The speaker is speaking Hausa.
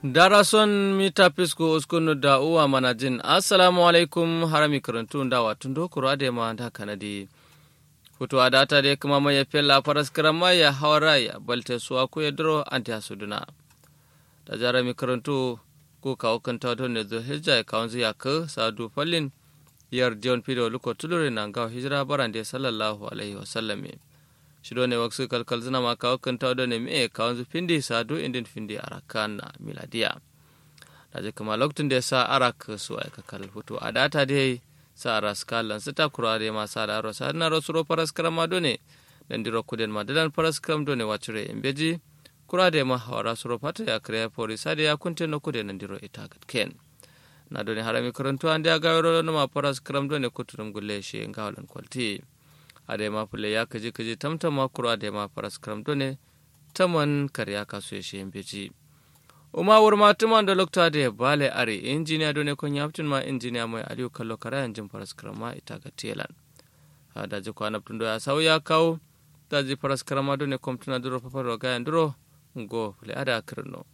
darason mita pisco uskunu da uwa manajin assalamu alaikum harami karantu da watun dokoro ade ma da kanadi hutu a data de kuma mai fella faras karama ya hawara ya balte suwa ku ya duro anti asuduna da jara mi karantu ku kawo kan tawato ne zo hijja ya kawon ya ka sadu fallin yar dion pido luko tulure na gawo hijira barande sallallahu alaihi wasallam shido ne waksu kalkal zina ma kawo kan tawato ne me kawon zu findi sadu indin findi arakan na miladiya da je kuma lokacin da ya sa arak su aika kal hutu a data dai sa ras kalan sita kurare ma sa da rosa na rosuro paras karama done dan diro kuden ma dadan paras karam done wacure embeji kurade ma hawara suro pata ya kre pori sade ya kunte no kuden nan diro ita gat ken na done harami karantu ande ya gawro no ma paras karam done kuturum gulle shi ngawlan kwalti ade ma pule ya kaji kaji tamtama kurade ma paras karam done taman karya kasu shi embeji uma wurma tuman da lokta da bale are injiniya do ne kon yaptin ma injiniya mai aliyu kallo kara yanjin faras karama ita ga telan da ji kwana tun ya sau ya kawo da ji faras karama do ne kom tuna duro papar ga yan duro go le ada kirno